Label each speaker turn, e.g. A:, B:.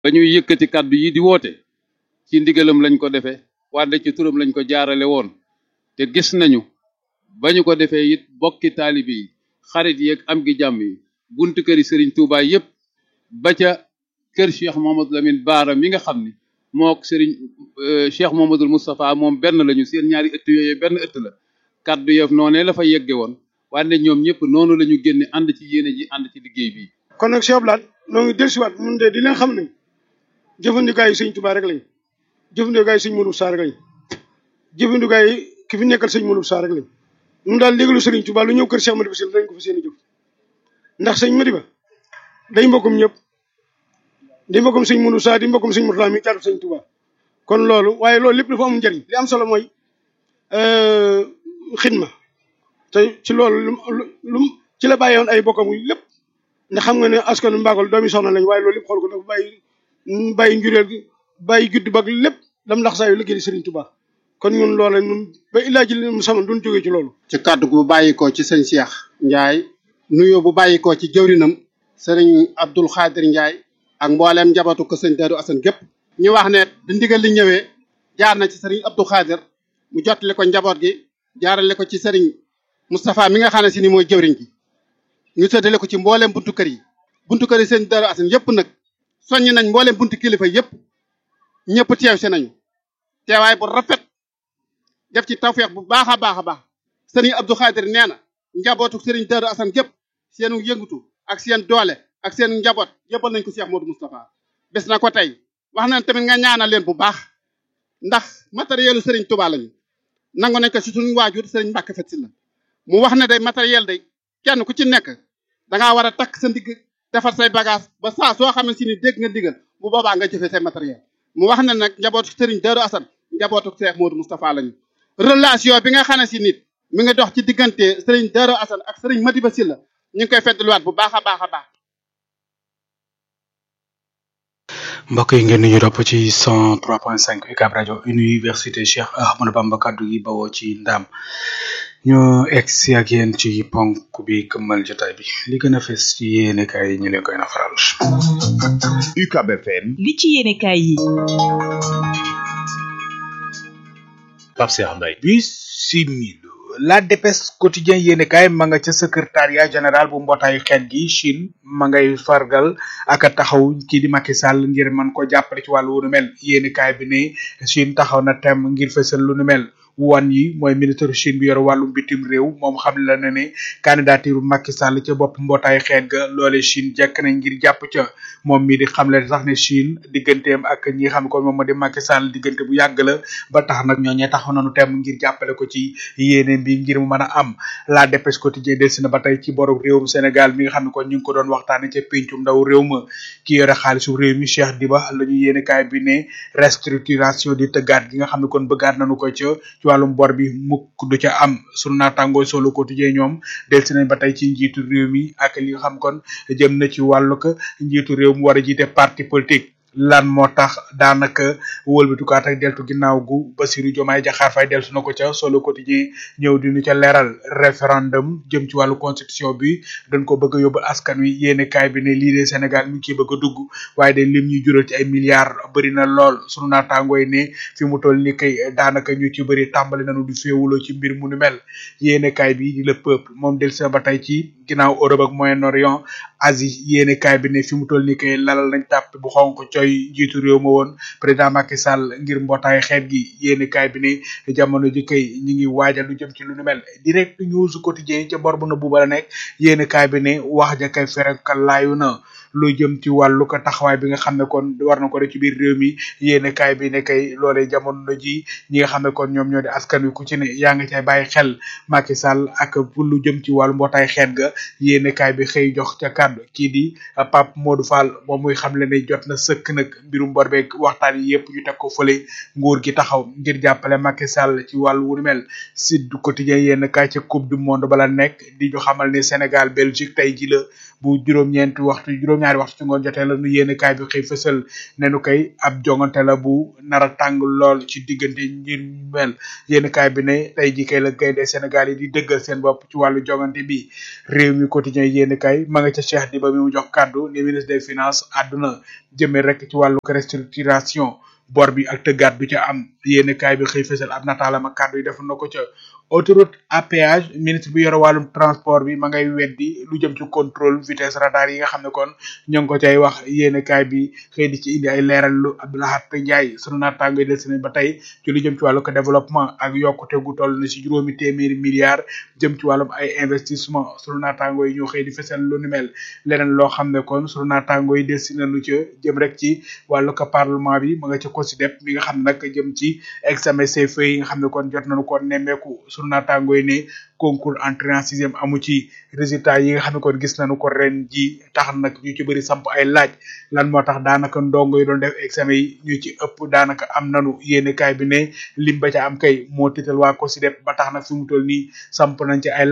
A: ba ñuy yëkkati kàddu yi di woote ci ndigalam lañ ko defee wante ci turam lañ ko jaarale woon te gis nañu ba ñu ko defee it bokki taalibe yi xarit yeeg am gi jàmm yi buntu këri Serigne Touba yépp ba ca kër Cheikh Mohamadou Lamine Baara mi nga xam ni mook Serigne Cheikh Mohamadou Moustapha moom benn lañu seen ñaari ëtt yooyu benn ëtt la kàddu yëf noonee la fa yegge woon wante ñoom ñëpp noonu la ñu génne ànd ci yéene ji ànd ci liggéey bi
B: kon nag Cheikh Abdoulaye noo ngi dellusiwaat mun de di leen xam ne jëfandikaayu sëñ Touba rek lañ jëfandikaayu sëñ Modou Sarr rek lañ jëfandikaayu ki fi nekkal sëñ Modou Sarr rek lañ ñun daal léegalu sëriñ Touba lu ñëw kër Cheikh Madiba Sylla dañ ko fa seen i jëf ndax sëñ Madiba day mbokkum ñëpp di mbokkum sëñ Modou Sarr di mbokkum sëñ Mourtala mi caatu sëñ Touba kon loolu waaye loolu lépp dafa am njëriñ li am solo mooy xidma te ci loolu lu lu ci la bàyyi woon ay bokkam lépp ndax xam nga ne askanu Mbakol doomi soxna lañ waaye loolu lépp xool ko dafa bàyyi bàyyi njureel gi bàyyi judd bag lépp dam ndax saa yu liggéey Serigne Touba kon ñun loola ñun ba illaa ji mu sama duñ jógee ci loolu
C: ci kàddu bu bàyyikoo ci sëñ Cheikh Ndiaye nuyoo bu bàyyikoo ci jëwrinam sëriñ Abdul Xaadir Ndiaye ak mbooleem njabootu ko sëñ Darou Assane gépp ñu wax ne di ndigal li ñëwee jaar na ci sëriñ Abdou Xaadir mu jottali ko njaboot gi jaarale ko ci sëriñ Moustapha mi nga xam ne si ni mooy jëwriñ gi ñu séddale ko ci mbooleem buntu kër yi buntu kër yi sëñ Darou Assane yëpp nag soññ nañ mbooleem buntu kilifa yëpp ñëpp teew si nañu teewaay bu rafet def ci tawfeex bu baax a baax a baax sëriñ Abdou Khadir nee na njabootu sëriñ Darou Assane gépp seenu yëngutu ak seen doole ak seen njaboot yëppal nañ ko Cheikh Modou Moustapha bés na ko tey wax nañ tamit nga ñaanal leen bu baax ndax matériel u sëriñ Touba lañu nangu nañ ko si suñu waajur sëriñ Mbacke Fat Sylla mu wax ne day matériel day kenn ku ci nekk dangaa war a takk sa ndigg defar say bagage ba saa soo xamante si ni dégg nga digal bu boobaa nga jëfee say matériel mu wax ne nag njabootu sëriñ Darou Assane njabootu Cheikh Modou Moustapha lañu relation bi nga xam ne si nit mi ngi dox ci diggante sëriñ Darou Assane ak sëriñ Madiba Sylla ñu ngi koy feddluwaat bu baax a baax a baax
D: mbokk yi ngeen ñu topp ci 103.5 UCAB rajo université Cheikh Ahmadou Bamba kaddu gi bawoo ci ndam ñu egg si ak yéen ci ponk bi këmmal jotaay bi li gën a fes ci yéene kaay yi ñu leen koy nafaral.
E: UCAB FM.
F: li ci yéene kaay yi.
E: Pape Cheikh Mbaye.
D: bisimilu la dépêche quotidien yéene kaay ma nga ca secrétariat général bu mbootaayu xeet gi Chine ma ngay fargal ak taxaw kii di Macky Sall ngir mën ko jàppale ci wàllu wu nu mel yéene kaay bi ne Chine taxaw na tem ngir fësal lu nu mel wan yi mooy ministre Chine bi yor wàllum bitim réew moom xam la na ne candidature Macky Sall ca bopp mbootaayu xeet ga loole Chine jekk na ngir jàpp ca moom mii di xamle sax ne Chine digganteem ak ñi xam ko moom moo di Macky Sall diggante bu yàgg la ba tax nag ñooñee taxaw nañu tem ngir jàppale ko ci yéene bi ngir mu mën a am la dépêche quotidien delsi na ba tey ci borom réewum Sénégal mi nga xam ne kon ñu ngi ko doon waxtaane ca péncum ndaw réew ma ki yore xaalisu réew mi Cheikh Diba la ñu yéene kaay bi ne restructuration di tëggaat gi nga xam ne kon bëggaat nañu ko ca ci wàllum bor bi mukk du ca am sunu naataangoo solo quotidien ñoom delsi nañ ba tey ci njiitu réew mi ak li nga xam kon jëm na ci wàllu ko njiitu réew mu war a jiite parti politique lan moo tax daanaka wëlbatukaat ak deltu ginnaaw gu Bassirou Diomaye Diakhar Faye deltu na ko ca solo quotidien ñëw di ñu ca leeral référendum jëm ci wàllu constitution bi dañ ko bëgg a yóbbu askan wi yéene kaay bi ne lii de Sénégal mi ngi ciy bëgg a dugg waaye de lim ñuy jural ci ay milliards bëri na lool sunu naataangoo yi ne fi mu toll ni kay daanaka ñu ci bëri tàmbali nañu di féewuloo ci mbir mu nu mel yéene kaay bi di le peuple moom del sa ba tey ci ginnaaw Europe ak Moyen-Orient Asie yéene kaay bi ne fi mu toll ni kay lalal nañ tàpp bu xonk coy njiitu réew ma woon président Macky Sall ngir mbootaay xeet gi yéeni kaay bi ne jamono ji kay ñi ngi waajal lu jëm ci lu nu mel direct news quotidien ca bor bu na buuba la nekk yéeni kaay bi ne wax ja kay ferekal laayu na lu jëm ci wàllu ko taxawaay bi nga xam ne kon war na ko def ci biir réew mi yéeni kaay bi ne kay loolee jamono ji ñi nga xam ne kon ñoom ñoo di askan wi ku ci ne yaa ngi cay bàyyi xel Macky Sall ak pour lu jëm ci wàllu mbootaay xeet ga yéeni kaay bi xëy jox ca kàddu kii di Pape Modou Fall moom muy xam le ne jot na sëkk nag mbirum bor beeg waxtaan yi yëpp ñu teg ko fële nguur gi taxaw ngir jàppale Macky Sall ci wàllu wu mel Sud Quotidien yenn kaay ca coupe du monde bala nekk di ñu xamal ne Sénégal Belgique tey ji la bu juróom-ñeenti waxtu juróom-ñaari waxtu ci ngoon jotee la nu yéene kaay bi xëy fësal ne nu koy ab jongante la bu nar a tàng lool ci diggante ngir mel yéene kaay bi ne tey ji kay la gaynde Sénégal yi di dëggal seen bopp ci wàllu jongante bi réew mi quotidien yéene kaay ma nga ca Cheikh Diba mi mu jox kàddu ni ministre des finances àdduna jëmee rek ci wàllu restructuration bor bi ak tëggaat bi ca am yéene kaay bi xëy fësal ab nataalam ak kàddu yi def na ko ca autoroute à péage ministre bi yore wàllum transport bi ma ngay weddi lu jëm ci contrôle vitesse radar yi nga xam ne kon ñoo ngi ko cay wax yéene kaay bi xëy di ci indi ay leeral lu Abdoulahat Ndiaye sunu naataango yi del si ba tey ci lu jëm ci wàllu ko développement ak yokkute gu toll na si juróomi téeméeri milliards jëm ci wàllum ay investissement sunu naataango yi ñoo xëy di fësal lu ni mel leneen loo xam ne kon sunu naataango yi del si nañu ca jëm rek ci wàllu ko parlement bi ma nga ca COSYDEP mi nga xam ne nag jëm ci examen CFEE yi nga xam ne kon jot nañu ko nemmeeku sunu naataango yi ne concours entrée en sixième amu ci résultat yi nga xam ne kon gis nañu ko ren ji tax nag ñu ci bëri samp ay laaj lan moo tax daanaka ndongo yi doon def examen yi ñu ci ëpp daanaka am nanu yéene kaay bi ne lim ba ca am kay moo tiital waa COSYDEP ba tax nag fi mu toll nii samp nañ ci ay